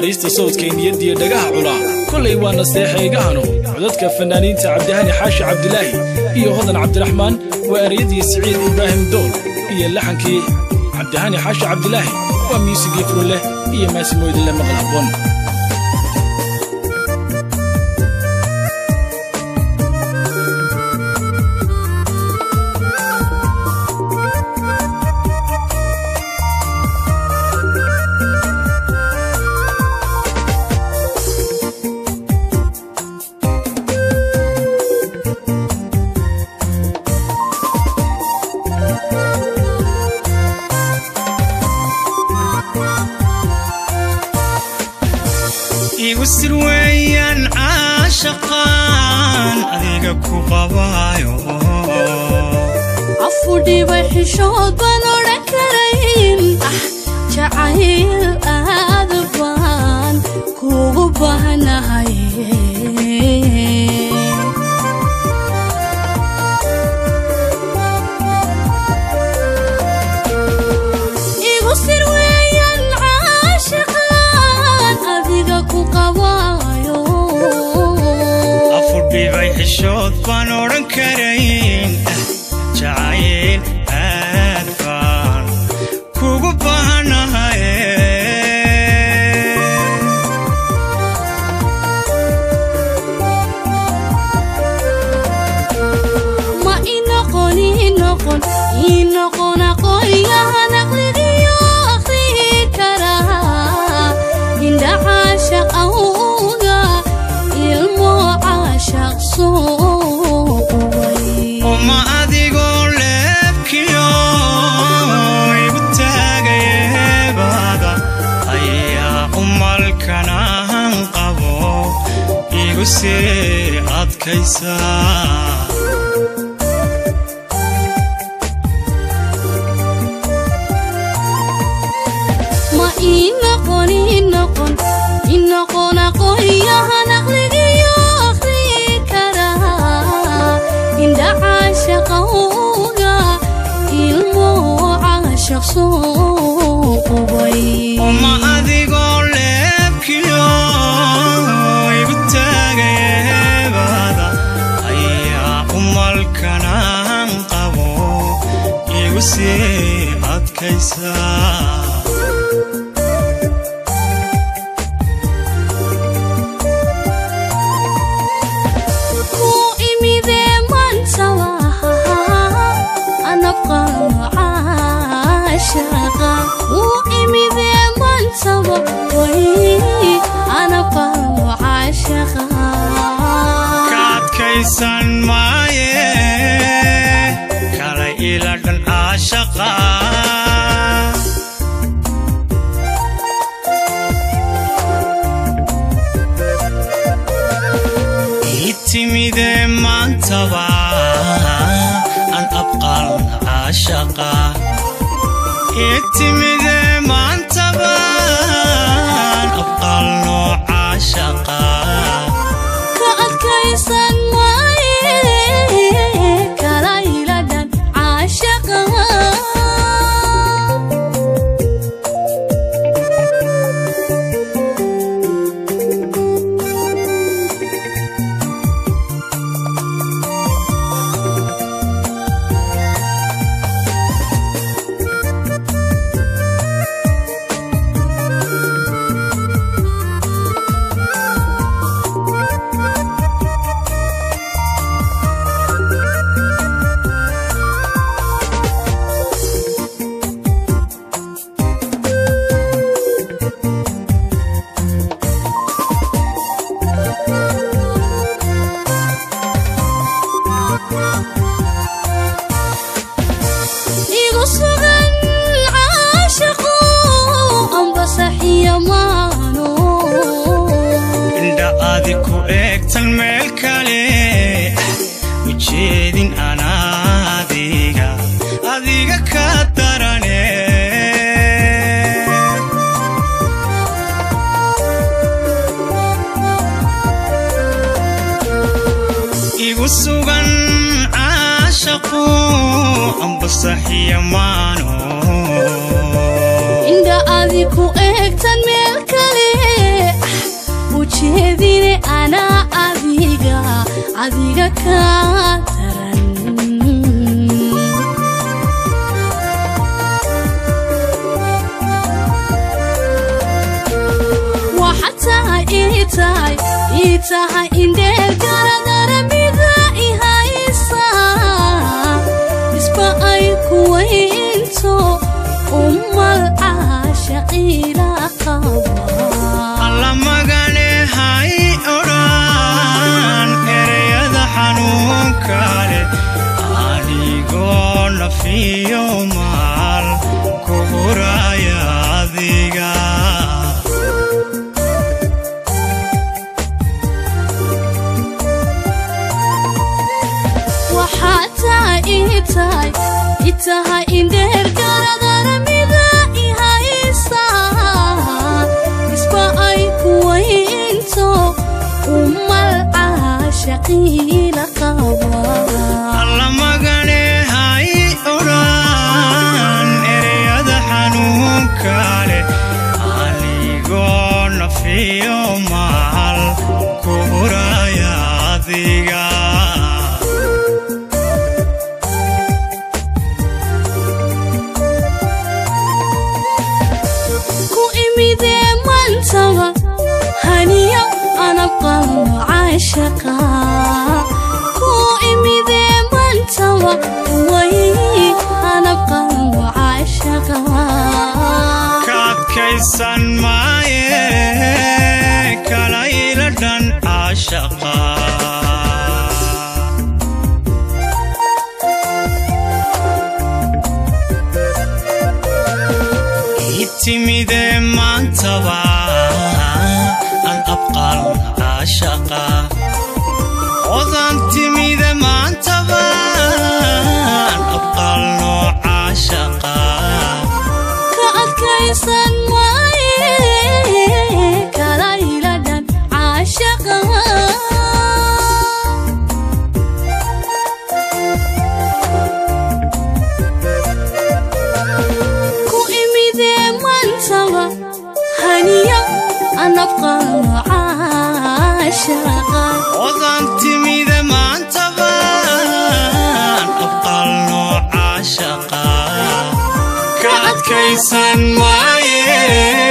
naxariista sawdkay niyaddiyo dhagaha culaa kolay waa nasteexaygahano codadka fannaaniinta cabdihani xaashi cabdilaahi iyo hodan cabdiraxmaan waa ereyadii siciid ibraahim dool iyo laxankii cabdihani xaashi cabdilaahi waa muusigii furuleh iyo maasimoydile maqal habboon igu sir weeyaan caashaqaan adiga ku qabaayo afudhiba xishood baan odhan karayn ah jacayl aad baan kugu baahnahay igu sir weeyaan caashaqaan adiga ku qabaayo afudhibay xishood baan odhan karayn ah jacayl aad baan kugu baahanahay ma inoqon inoqon inoqon aqoonyahan aqligiyo akhrihi karaa indha caashaq awga ilmo caashaq soo qubay uma adigoo leebkiyo igu taagayeebada ayaa umalkanahan qabo igu sii adkaysa ma inoqon inoqon inoqon aqoonyahan aqligiyo akhrihi karaa indha caashaq awga ilmo caashaq soo qubay uma adigoo leebkiyo igu taagayeebada ayaa umalkanahan qabo igu sii adkaysa ku imidee maantaba anabqan caashaqa ku imidee maantaba way anabqan caashaqa ka adkaysan maaye kala ila dhan caashaqa ii timidee maantaba an abqal caashaqa ii timidee maantaba an abqalno caashaqa ka adkaysan maaye kala iladhan caashaqa igu sugan caashaqo amba saxiya maano indha adi ku eegtan meel kale ujeedin anaadiga adiga ka darane igu sugan caashaqu amba saxiya maano indha adi ku eegtan meel kale jeedine anaa adiga adiga kaa daran waxataa ii tahay ii tahay indheer garadaramida i haysa isba ay kuwaynto umal caashaqiila qaba alla magane hay odhan ereyada xanuunka leh anigoo nafiyo maal ku huraya adiga waxaa tahay ii tahay i tahay indheer garadaramida i haysa isba ay kuwaynto umal caashaqiila qaba alla magane hay odhan ereyada xanuunka leh anigoo nafiyo maal ku huraya adiga ku imidee mantaba haniyo anabqalno caashaqa ku imidee mantaba way anabqalno caashaqa ka adkaysan maaye kalayla dhan caashaqa ii timide maantaba an abqal caashaqa odan timide maantaba an abqalno caashaqa ka adkaysan waaye kalayla dhan caashaqa ku imidee mantaba haniyo anabqalno caashaqa odan timide maantabaan abqalno caashaqa ka adkaysan maaye